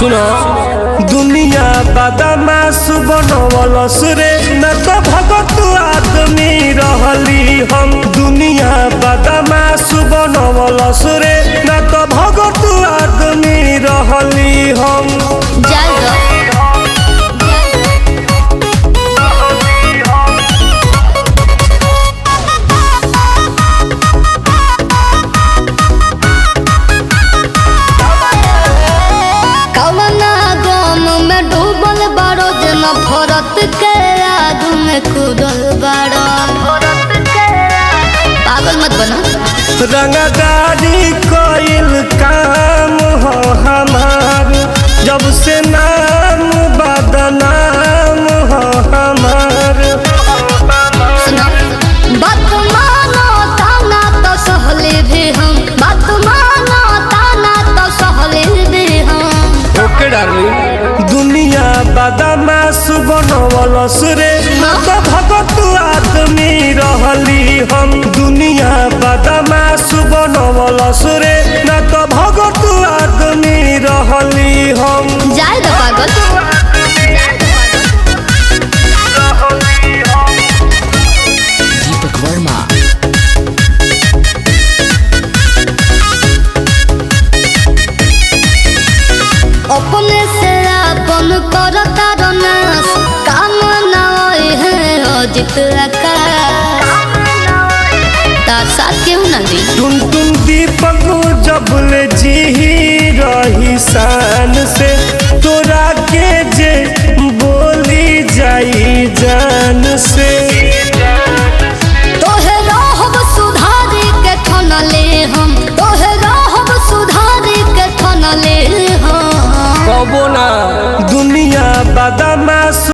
सुनो दुनिया बदमाश बनवलस रे न तो भगत आदमी रहली हम दुनिया बदमाश बनवलस रे न तो भगत आदमी रहली हम जाएगा कवना गम में डूबल बारो जना भरत के आग में कूदल बारो पागल मत बना रंगदारी कइल काम हो हमार जब से नाम बदनाम हो हमार सुनो बात मानो ताना तो सहले भी हम बात मानो ताना तो सहले भी हम ओके डार्लिंग दुनिया बदमाश बनवलस रे न तो भगत आदमी रहली हम दुनिया बदमाश बनवलस रे न तो भगत आदमी रहली हम जाए दो पागल दीपक वर्मा अपने से अपन करता रनास काम ना होए है अजित आकाश तार साथ क्यों ना दी टुन टुन दीपक जबले जी रही शान से तोरा के जे बोली जाई जान से तोहे रहब सुधारी के ठनले हम तोहे रहब सुधारी के ठनले हम कबो ना दुनिया बदमाश